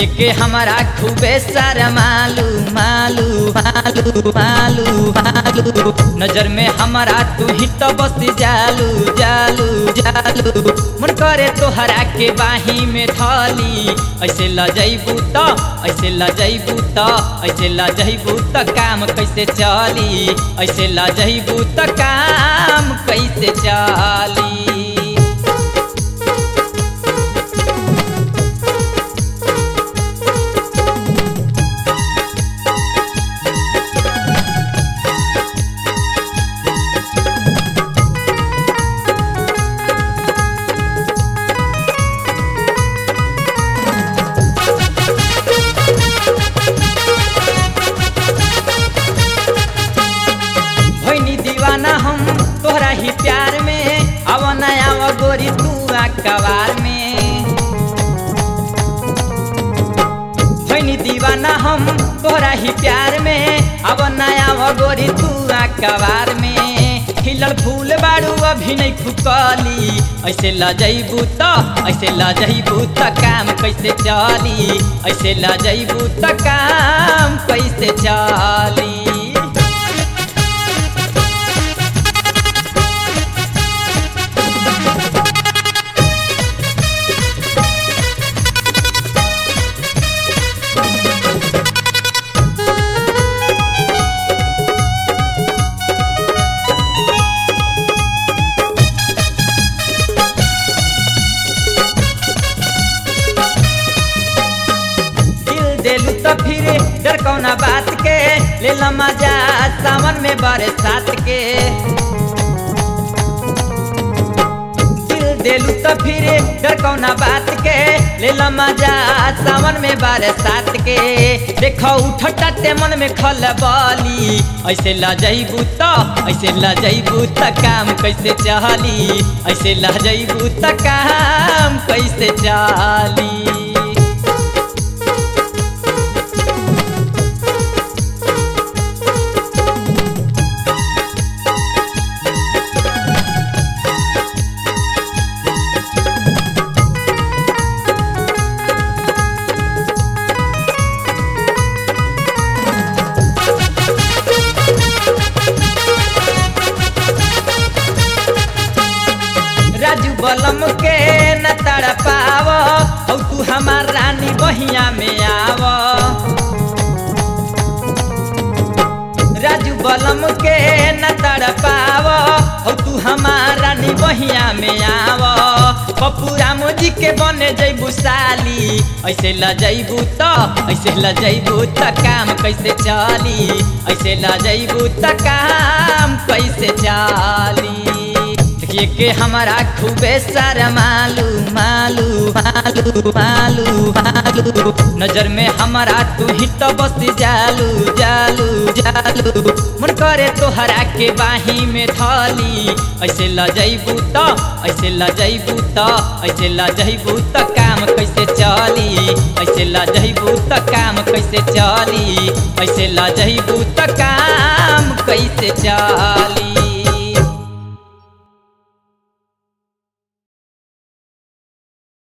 देखिए के हमारा खूबे सारा मालू मालू मालू मालू मालू नजर में हमारा तू ही तो बस जालू जालू जालू मन करे तोहरा के बाही में धली ऐसे ल जैबू तो ऐसे ल जैबू तो ऐसे ल जैबू तो काम कैसे चली ऐसे ल जैबू तो काम कैसे चली भैनी दीवाना हम तोहरा ही प्यार में आव नया आव गोरी तू कवार में भैनी दीवाना हम तोहरा ही प्यार में आव नया आव गोरी तू कवार में खिलल फूल बाड़ू अभी नहीं फुकली ऐसे ल जैबू तो ऐसे ल जैबू तो काम कैसे चली ऐसे ल जैबू तो काम कैसे चली दिल देलू तो फिर डर कौना बात के ले ला मजा सावन में बरसात के दिल देलू तो फिर डर कौना बात के ले ला मजा सावन में बरसात के देखो उठटाते मन में खलबली ऐसे ला जैबू तो ऐसे ला जैबू तो काम कैसे चली ऐसे ला जैबू तो काम कैसे चली राजू बलम के न तड़ पाव औ तू हमार रानी बहिया में आव राजू बलम के न तड़ पाव औ तू हमार रानी बहिया में आव पप्पू राम जी के बने जैबू साली ऐसे ल जैबू तो ऐसे ल जैबू तो काम कैसे चली ऐसे ल जैबू तो काम कैसे चली देखिए के हमारा खूबे सारा मालू मालू मालू मालू मालू नजर में हमारा तू ही तो बस जालू जालू जालू मन करे तोहरा के बाही में धली ऐसे ल जैबू तो ऐसे ल जैबू तो ऐसे ल जैबू तो काम कैसे चली ऐसे ल जैबू तो काम कैसे चली ऐसे ल जैबू तो काम कैसे चली